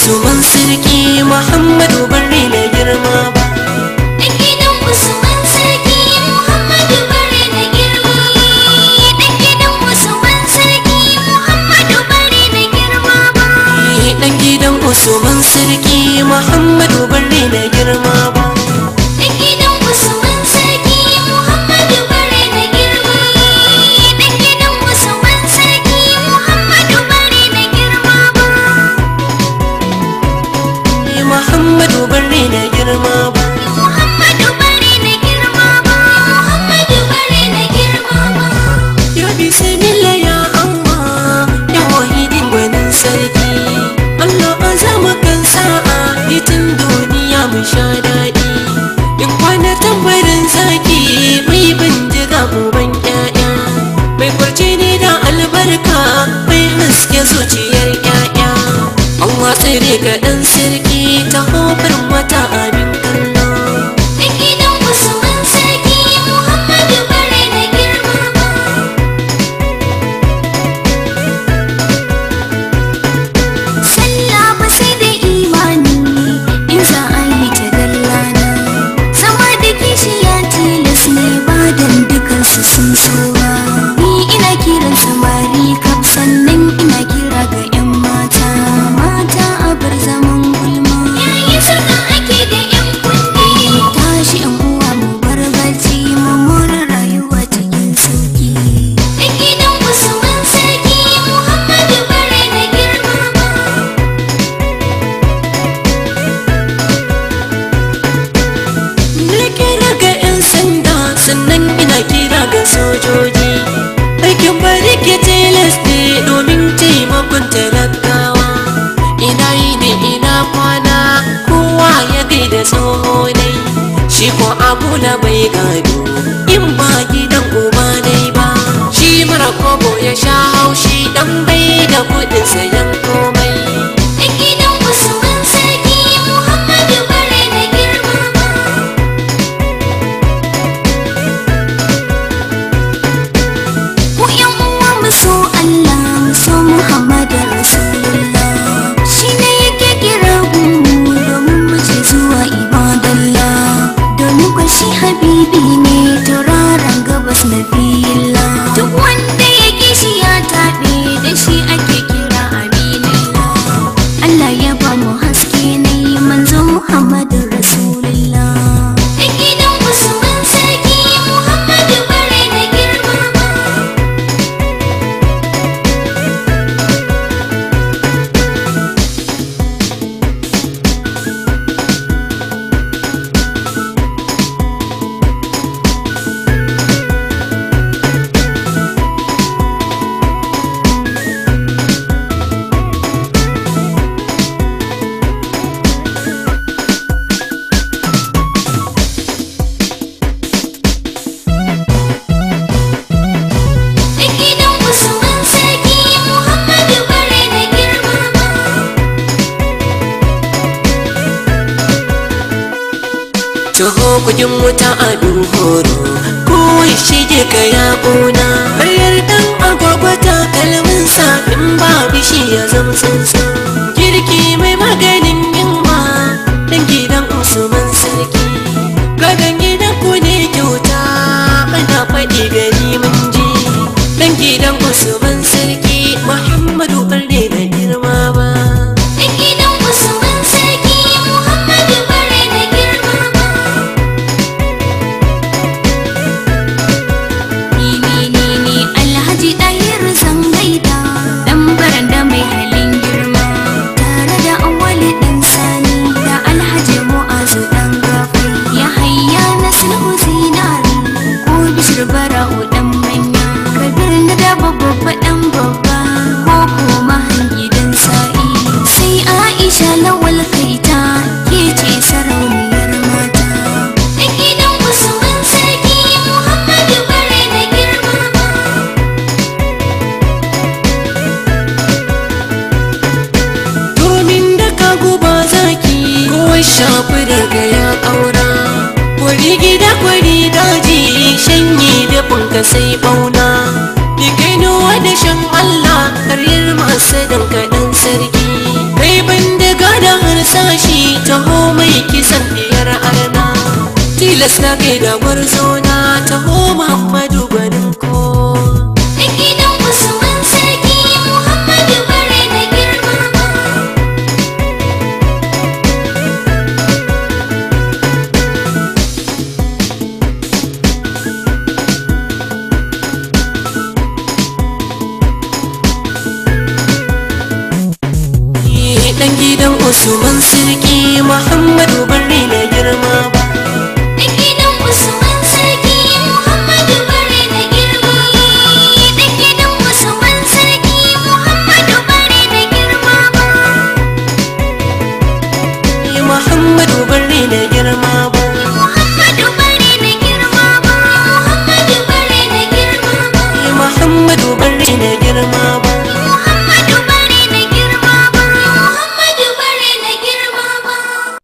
usman sarki muhammadu barri da girma ba Dan gidan Usman sarki Muhammadu bare da girma. Dan gidan Usman sarki Muhammadu bare da girma ba. dan gidan usman sarki muhammadu barri da girma ba Dan gidan Usman sarki Muhammadu bare da girma. Dan gidan Usman sarki Muhammadu bare da girma ba. muhammadu barri da girma ba Muhammadu bare da girma ba. Muhammadu bare da girma ba. ya bismillah ya allah ya wahidin gwanin sarki allah azama kan sa'a hitin duniya mu sha daɗi in kwana tambarin zaki mai bindiga uban ƴaƴa mai kwarce ne da albarka mai haske zuciyar ƴaƴa Allah tsere ga ɗan sarki ta hofar wata abin kallo Dan gidan Usman sarki Muhammadu bare da girma ba. Sallah ba sai da imani in za a yi ta dallana. Zama da kishiya tilas ne ba dan dukansu sun so ba. Ni ina kiran samari kaf sannan ina kira ga 'yan mata. Mata a bar zaman gulma. Yayin saka ake da 'yan kunne. Tashi 'yan uwa mu bar barci mu more rayuwa cikin sauki. Dan gidan Usman sarki Muhammadu bare da girma ba. Na kira ga 'yan sanda sannan ina kira ga sojoji Aikin bari ke tilas ne domin taimakon talakawa Ina yi da ina kwana kowa ya gaida tsoho dai Shi ko abu na bai gado in ba gidan uba dai ba Shi mara kobo ya sha haushi dan bai da kudin sayan komai Dan gidan Usman sarki Muhammadu bare da girma ba. Mu ƴan uwa mu so Allah mu so Muhammadu Rasulullah. Shi ne yake kira mu domin mu je zuwa ibadallah. Domin kwa shi habibi ne tauraron gabas na fila. Duk wanda ya shi ya taɓe da shi ake kira aminillah. Allah ya ba mu haske na yi manzo Muhammadu Rasulullah. Dan gidan Usman sarki Muhammadu bare da girma ba. Dan gidan Usman sarki Muhammadu bare da girma ba. Taho kujin wuta abin horo Kowai shige ka ya ƙuna Bayar dan agwagwa takalmin sa In ba bishi ya zama tsuntsu Girki mai maganin yunwa Dan gidan Usman sarki Gadon gidan ku ne kyauta Ana faɗi gani mun ji Dan gidan Usman sarki Muhammadu ɓarne da girma ba Dan gidan Usman sarki Muhammadu bare da girma ba. Ni ni ni ni Alhaji Ɗahir zan gaida dan baranda mai halin girma tare da awali ɗan sani da Alhaji Mu'azu ɗan gafai ya hayya na sulhu zinari ko bishir bara'u ɗan manya kabir na da babba ɗan babba ko kuma gidan sa'i sai Aisha lawal kaita ke ce sarauniyar mata Dan gidan Usman sarki Muhammadu bare da girma ba. domin da ka guba zaki kowai shafi daga ya ƙaura kwari gida kwari daji shanye da funka sai bauna ni kai nuwa da shan Allah karyar masu danka dan sarki mai bindiga da kisan diyar arna tilas na gaida gwarzo na taho muhammadu gwanin ko Da gidan Usman sarki Muhammadu bare da girma dan gidan usman sarki muhammadu barni na girma